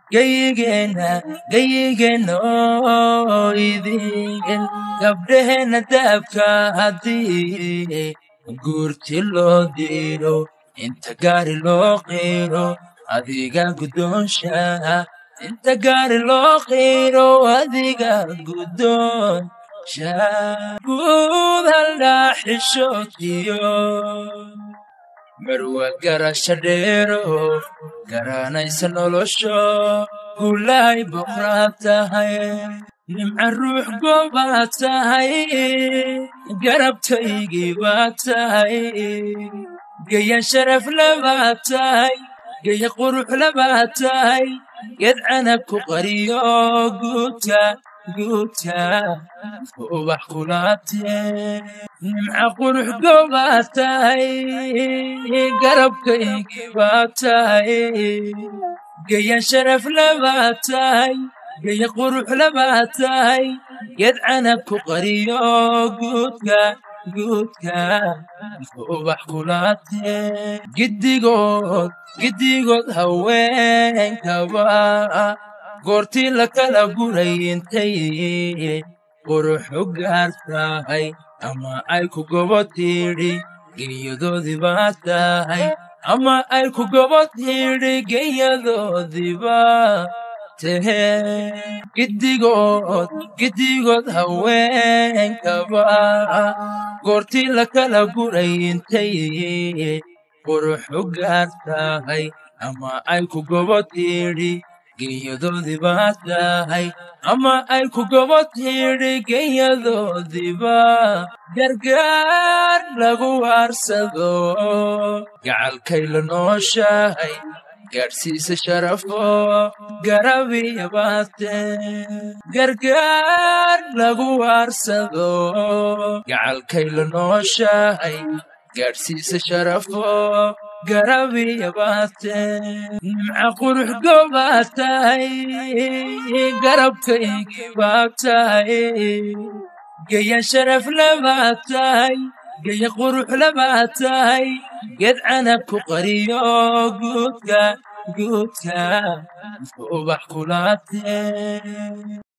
gayigeenna gayigeenna oo idin gabdhaheenna daabka haddii guurti loo diiro inta gaari loo qiiro adiga guddoonsha inta gaari loo qiiro adiga guddoonsha guud haldhaa xishootiyo marwa garasha dheero garanaysa nolosho gulahay boqraa tahay nimca ruux goobaa tahay garabtaygii baa tahay geya sharaf labaa tahay geya qurux labaa tahay ged canab ku qariyo guuta guuta ubax kulaabtee nimca qurux goobaa tahay garabkaygii baa tahay geya sharaf labaa tahay geya qurux labaa tahay ged canab ku qariyo guudka guudka ubax kulaabtee giddigood giddigood haweenkaba goortii la kala guray intay qurux u gaar tahay ama ay ku gobo tidhi geeyadoodii baa tahay ama ay ku gobo tidhi geeyadoodiiba tehe giddigood giddigood haweenkaba goortii la kala guray intay qurux u gaar tahay ama ay ku gobo tidhi geeyadoodii baa tahay ama ay ku gobo tidhi geeyadoodiiba gargaar lagu waarsado gacalkay la nooshahay gaadhsiisa sharafo garabiya baatee gargaar lagu waarsado gacalkay la nooshahay gaadhsiisa sharafo garabiya baatee nimca qurux goobaa tahay garabkaygii baa tahay geya sharaf labaa tahay geya qurux labaa tahay ged canab ku qariyo guudka guudka ubax kulaabtee